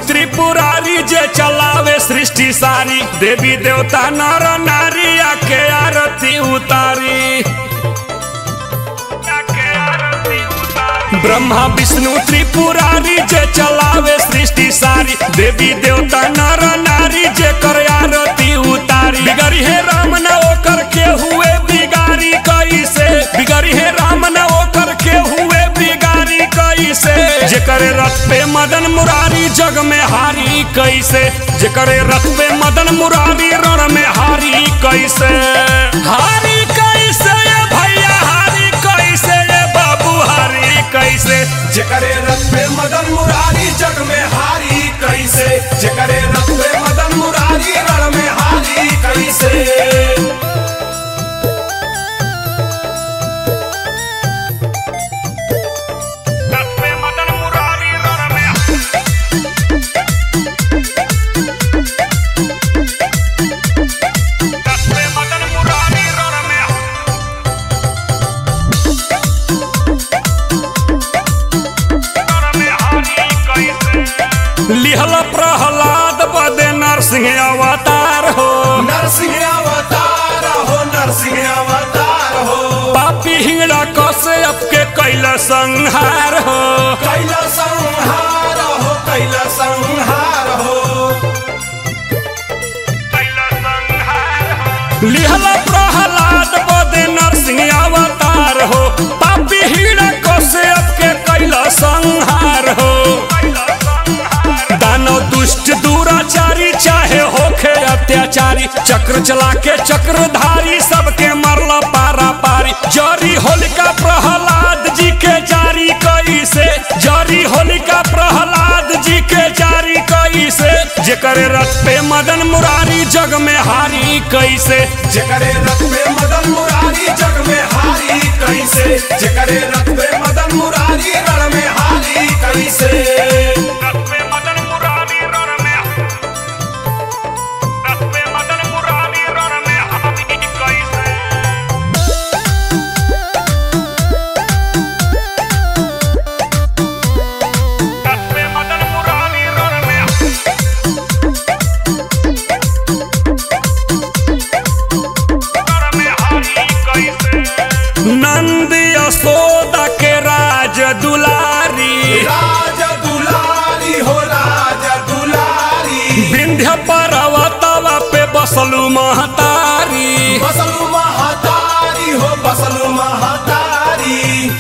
त्रिपुरारी जे चलावे सृष्टि सारी देवी देवता नर नारी आके आरती उतारी ब्रह्मा विष्णु त्रिपुरारी जे चलावे सृष्टि सारी देवी देवता नर नारी जे कर आरती उतारी बिगड़ी है राम न ओकर के हुए बिगारी कैसे बिगड़ी है राम न ओकर के हुए बिगारी कैसे जेकर रथ पे मदन मुरारी जग में हारी कैसे जेकर रथ पे मदन मुरारी रण में हारी कैसे हारी कैसे ये भैया हारी कैसे ये बाबू हारी कैसे जेकरे रथ पे मदन मुरारी जग में हारी कैसे जेकरे रथ पे मदन मुरारी रण में हारी कैसे रथ पे मदन मुरारी रण में रथ पे मदन मुरारी रण में लिहल प्रहलाद बदे नरसिंह अवतार हो नरसिंह अवतार हो नरसिंह अवतार हो पापी हिंगड़ा कसे के कैल संहार हो कैला संहार हो कैला संहार हो लिहल प्रहलाद बदे नरसिंह अवतार हो पापी हिंगड़ा कसे के कैल संहार हो दानव दुष्ट दुराचारी चाहे होखे अत्याचारी चक्र चला के चक्रधारी सबके मरला पारा पारी जरी होलिका प्रहलाद जी के जारी कैसे जरी होलिका प्रहलाद जी के जारी कैसे जेकर रथ पे मदन मुरारी जग में हारी कैसे जेकरे रथ पे मदन मुरारी जग में हारी कैसे जेकरे रथ पे मदन मुरारी रण में हारी कैसे रथ पे मदन मुरारी रण में रथ पे मदन मुरारी रण में हारी कैसे रथ पे मदन मुरारी रण में रण में हारी कैसे नंद यशोदा के राज दुलारी राज दुलारी हो राज दुलारी विंध्य पर्वतवा पे बसलू महतारी बसलु महतारी हो बसलु महतारी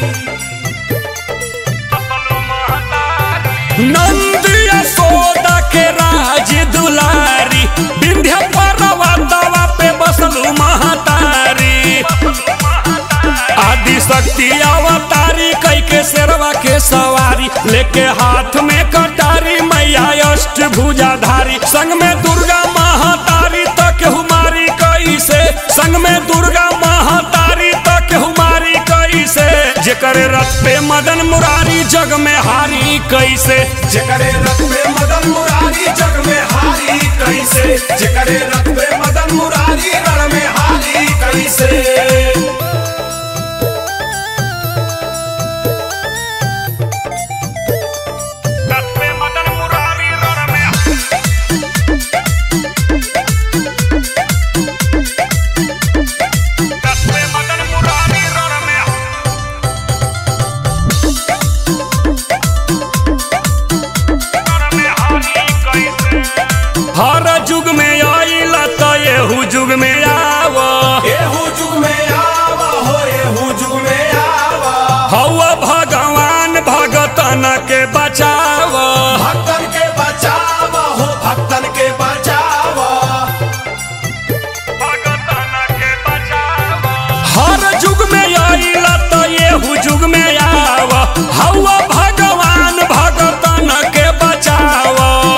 नंद यशोदा के राज दुलारी विंध्य पर्वतवा पे बसलू महतारी आदि शक्ति अवतारी कई के शेरवा के सवारी लेके हाथ में कटारी मैया अष्ट भुजाधारी संग में दुर्गा महातारी तक हुमारी कैसे संग में दुर्गा महातारी तक हुमारी कैसे जेकर रथ पे मदन मुरारी जग में हारी कैसे जेकरे रथ पे मदन मुरारी जग में हारी कैसे जेकरे रथ पे मदन मुरारी रण में हारी कैसे रथ पे मदन मुरारी रण में रथ पे मदन मुरारी रण में रण में हारी कैसे हर जुग में आइला तो येहू जुग में आव एहू जुग में आवा हो एहू जुग में आवा हवा भगवान भगतन के बचाव भक्तन के बचावा हो भक्तन के बचावा हर जुग में आइला तो येहू जुग में आव हवा भगवान भगतन के बचाव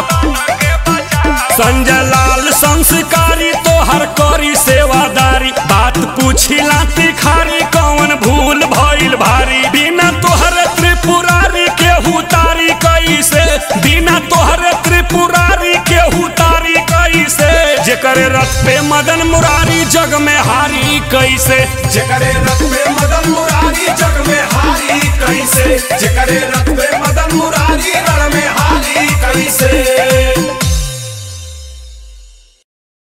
संजय लाल संस्कारी तोहर करी सेवादारी बात पूछिला तिखारी कौन भूल भइल भारी बिना तोहरे त्रिपुरारी के हुतारी कैसे बिना तोहरे त्रिपुरारी के हुतारी कैसे जेकर रथ पे मदन मुरारी जग में हारी कैसे जेकरे रथ पे मदन मुरारी जग में हारी कैसे जेकरे रथ पे मदन मुरारी रण में हारी कैसे कैसे